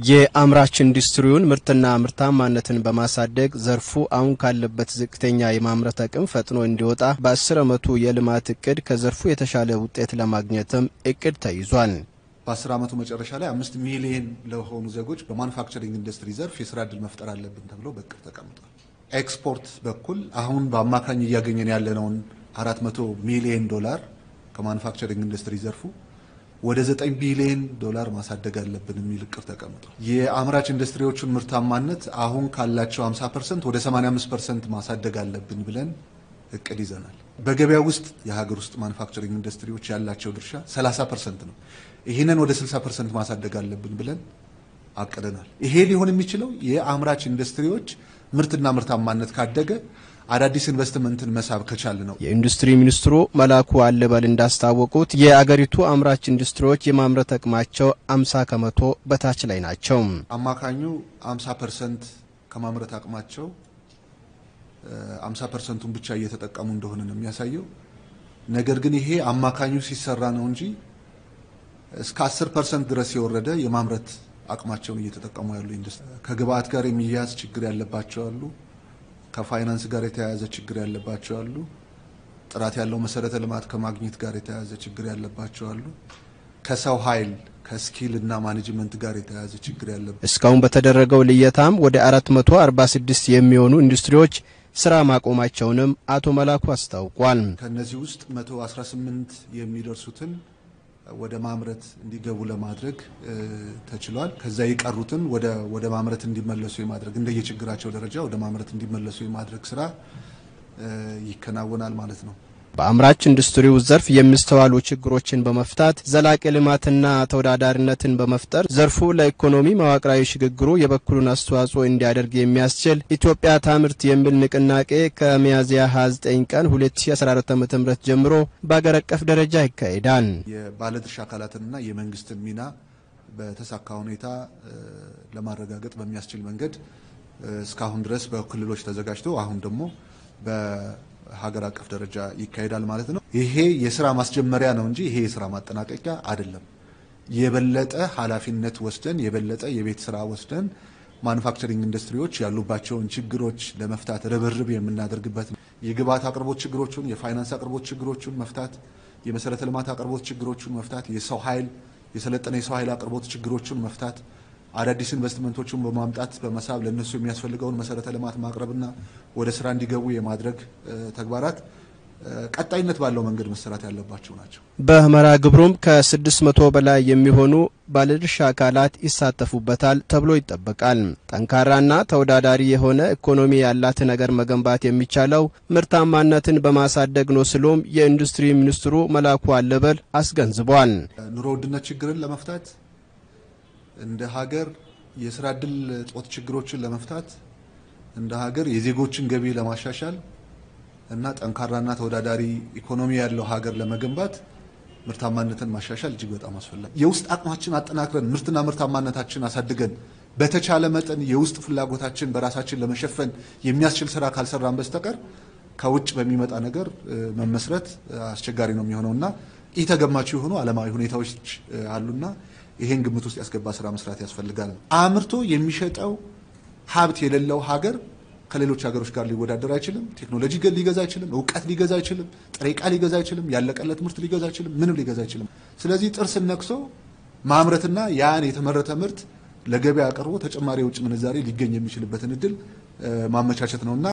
የአምራች ኢንዱስትሪውን ምርትና ምርታማነትን በማሳደግ ዘርፉ አሁን ካለበት ዝቅተኛ የማምረት አቅም ፈጥኖ እንዲወጣ በአስር ዓመቱ የልማት እቅድ ከዘርፉ የተሻለ ውጤት ለማግኘትም እቅድ ተይዟል። በአስር ዓመቱ መጨረሻ ላይ አምስት ሚሊየን ለሆኑ ዜጎች በማኑፋክቸሪንግ ኢንዱስትሪ ዘርፍ የስራ እድል መፍጠር አለብን ተብሎ በእቅድ ተቀምጧል። ኤክስፖርት በኩል አሁን በአማካኝ እያገኘን ያለነውን አራት መቶ ሚሊየን ዶላር ከማኑፋክቸሪንግ ኢንዱስትሪ ዘርፉ ወደ 9 ቢሊዮን ዶላር ማሳደግ አለብን የሚል እቅድ ተቀምጧል። የአምራች ኢንዱስትሪዎቹን ምርታማነት አሁን ካላቸው 50 ፐርሰንት ወደ 85 ፐርሰንት ማሳደግ አለብን ብለን እቅድ ይዘናል። በገበያ ውስጥ የሀገር ውስጥ ማኑፋክቸሪንግ ኢንዱስትሪዎች ያላቸው ድርሻ 30 ፐርሰንት ነው። ይህንን ወደ 60 ፐርሰንት ማሳደግ አለብን ብለን አቅደናል። ይሄ ሊሆን የሚችለው የአምራች ኢንዱስትሪዎች ምርትና ምርታማነት ካደገ አዳዲስ ኢንቨስትመንትን መሳብ ከቻል ነው። የኢንዱስትሪ ሚኒስትሩ መላኩ አለበል እንዳስታወቁት የአገሪቱ አምራች ኢንዱስትሪዎች የማምረት አቅማቸው 50 ከመቶ በታች ላይ ናቸው። አማካኙ 50 ፐርሰንት ከማምረት አቅማቸው 50 ፐርሰንቱን ብቻ እየተጠቀሙ እንደሆነ ነው የሚያሳየው። ነገር ግን ይሄ አማካኙ ሲሰራ ነው እንጂ እስከ 10 ፐርሰንት ድረስ የወረደ የማምረት አቅማቸውን እየተጠቀሙ ያሉ ኢንዱስትሪ ከግብአት ጋር የሚያያዝ ችግር ያለባቸው አሉ። ከፋይናንስ ጋር የተያያዘ ችግር ያለባቸው አሉ። ጥራት ያለው መሰረተ ልማት ከማግኘት ጋር የተያያዘ ችግር ያለባቸው አሉ። ከሰው ኃይል ከስኪል እና ማኔጅመንት ጋር የተያያዘ ችግር ያለባቸው እስካሁን በተደረገው ልየታም ወደ 446 የሚሆኑ ኢንዱስትሪዎች ስራ ማቆማቸውንም አቶ መላኩ አስታውቋል። ከነዚህ ውስጥ 118 የሚደርሱትን ወደ ማምረት እንዲገቡ ለማድረግ ተችሏል። ከዛ የቀሩትን ወደ ማምረት እንዲመለሱ የማድረግ እንደየችግራቸው ደረጃ ወደ ማምረት እንዲመለሱ የማድረግ ስራ ይከናወናል ማለት ነው። በአምራች ኢንዱስትሪው ዘርፍ የሚስተዋሉ ችግሮችን በመፍታት ዘላቂ ልማትና ተወዳዳሪነትን በመፍጠር ዘርፉ ለኢኮኖሚ መዋቅራዊ ሽግግሩ የበኩሉን አስተዋጽኦ እንዲያደርግ የሚያስችል ኢትዮጵያ ታምርት የሚል ንቅናቄ ከሚያዝያ 29 ቀን 2014 ዓ.ም ጀምሮ በአገር አቀፍ ደረጃ ይካሄዳል። የባለድርሻ አካላትንና የመንግስትን ሚና በተሳካ ሁኔታ ለማረጋገጥ በሚያስችል መንገድ እስካሁን ድረስ በክልሎች ተዘጋጅቶ አሁን ደግሞ ሀገር አቀፍ ደረጃ ይካሄዳል ማለት ነው። ይሄ የስራ ማስጀመሪያ ነው እንጂ ይሄ የስራ ማጠናቀቂያ አይደለም። የበለጠ ኃላፊነት ወስደን የበለጠ የቤት ስራ ወስደን ማኑፋክቸሪንግ ኢንዱስትሪዎች ያሉባቸውን ችግሮች ለመፍታት ርብርብ የምናደርግበት ነው። የግብዓት አቅርቦት ችግሮቹን፣ የፋይናንስ አቅርቦት ችግሮቹን መፍታት፣ የመሰረተ ልማት አቅርቦት ችግሮቹን መፍታት፣ የሰው ኃይል የሰለጠነ የሰው ኃይል አቅርቦት ችግሮቹን መፍታት አዳዲስ ኢንቨስትመንቶችን በማምጣት በመሳብ ለእነሱ የሚያስፈልገውን መሰረተ ልማት ማቅረብና ወደ ስራ እንዲገቡ የማድረግ ተግባራት ቀጣይነት ባለው መንገድ መሰራት ያለባቸው ናቸው። በመርሃ ግብሩም ከ600 በላይ የሚሆኑ ባለድርሻ አካላት ይሳተፉበታል ተብሎ ይጠበቃል። ጠንካራና ተወዳዳሪ የሆነ ኢኮኖሚ ያላትን ነገር መገንባት የሚቻለው ምርታማነትን በማሳደግ ነው ሲሉም የኢንዱስትሪ ሚኒስትሩ መላኩ አለበል አስገንዝቧል። ኑሮ ውድነት ችግርን ለመፍታት እንደ ሀገር የስራ እድል እጦት ችግሮችን ለመፍታት እንደ ሀገር የዜጎችን ገቢ ለማሻሻል እና ጠንካራና ተወዳዳሪ ኢኮኖሚ ያለው ሀገር ለመገንባት ምርታማነትን ማሻሻል እጅግ በጣም አስፈላጊ። የውስጥ አቅማችን አጠናክረን ምርትና ምርታማነታችን አሳድገን በተቻለ መጠን የውስጥ ፍላጎታችን በራሳችን ለመሸፈን የሚያስችል ስራ ካልሰራን በስተቀር ከውጭ በሚመጣ ነገር መመስረት አስቸጋሪ ነው የሚሆነውና ኢ ተገማች የሆኑ ዓለማዊ ሁኔታዎች አሉና ይሄን ግምት ውስጥ ያስገባ ስራ መስራት ያስፈልጋል። አምርቶ የሚሸጠው ሀብት የሌለው ሀገር ከሌሎች ሀገሮች ጋር ሊወዳደር አይችልም። ቴክኖሎጂ ሊገዛ አይችልም። እውቀት ሊገዛ አይችልም። ጥሬ ዕቃ ሊገዛ አይችልም። ያለቀለት ምርት ሊገዛ አይችልም። ምንም ሊገዛ አይችልም። ስለዚህ ጥርስን ነክሶ ማምረትና ያን የተመረተ ምርት ለገበያ አቅርቦ ተጨማሪ የውጭ ምንዛሬ ሊገኝ የሚችልበትን እድል ማመቻቸት ነውና